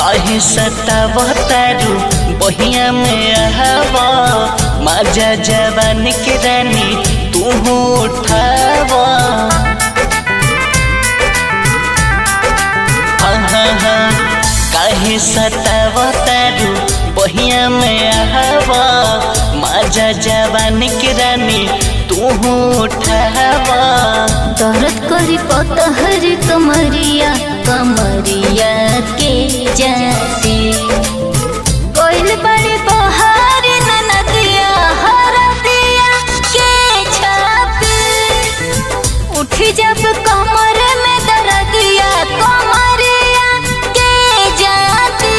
काहे सतावतारू बहिया में आवा माजा जवान के रानी तू उठावा हाँ हाँ हाँ काहे सतावतारू बहिया में आवा माजा जवान के रानी तू उठावा दर्द करी पतहर कमरिया कमरिया के जाते कोइल बड़े बहार ननदिया हरदिया के छापे उठी जब कमर में दर्दिया कमरिया के जाते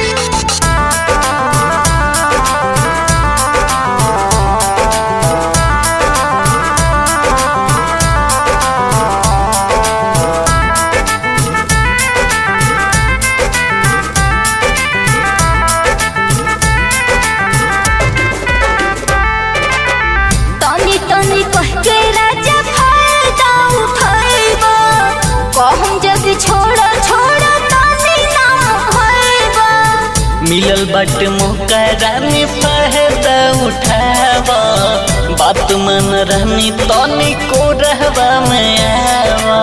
तनी तनी कह के राजा फायदा उठाइबा कहूं जग छोड़ छोड़ तनी ना होइबा मिलल बट मुकरा में फायदा उठावा बात मन रहनी तनी को रहवा में आवा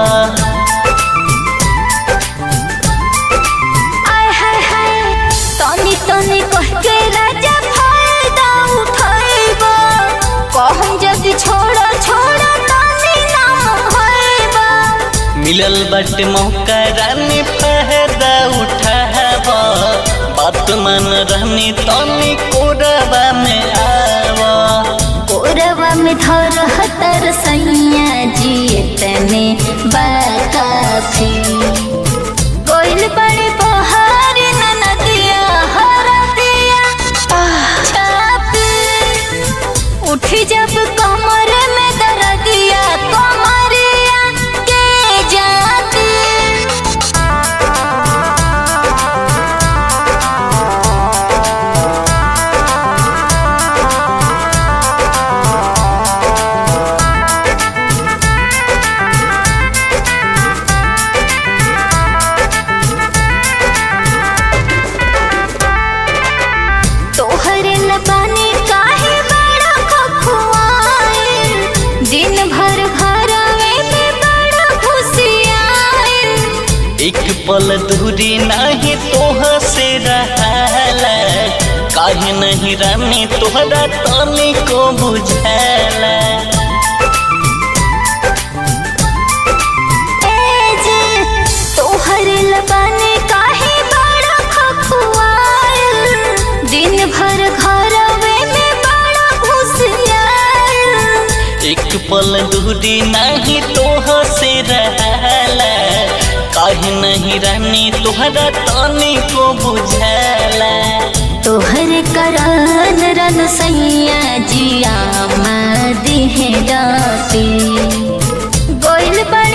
आय हाय हाय तनी तनी कह के राजा फायदा उठाइबा कहूं जग छोड़ छोड़ तनी ना होइबा मिलल बट मुकरा में फायदा उठावा बात मन रहनी तनी को रहवा में आवा कोरवा में धर हतर सैया जी तने बाकाफी कोइल बड़े बहार ननदिया हरदिया छापे उठी जब कमर में दर्दिया कमरिया के जाते तोहरे लबानी काहे बड़ा खखुआए दिन भर घरवे में बड़ा खुशियाए एक पल दूरी नहीं तोह से रहला काहे नहीं रानी तोहरा तनी को बुझाला ए जे तोहरे लबानी काहे बड़ा खखुआए दिन भर घरवे में बड़ा खुशियाए एक पल दूरी नहीं तोह से रहला काहे नहीं रानी तोहरा तनी को बुझाला तोहर करान रन सैया जिया मदी है डाटी गोइल बड़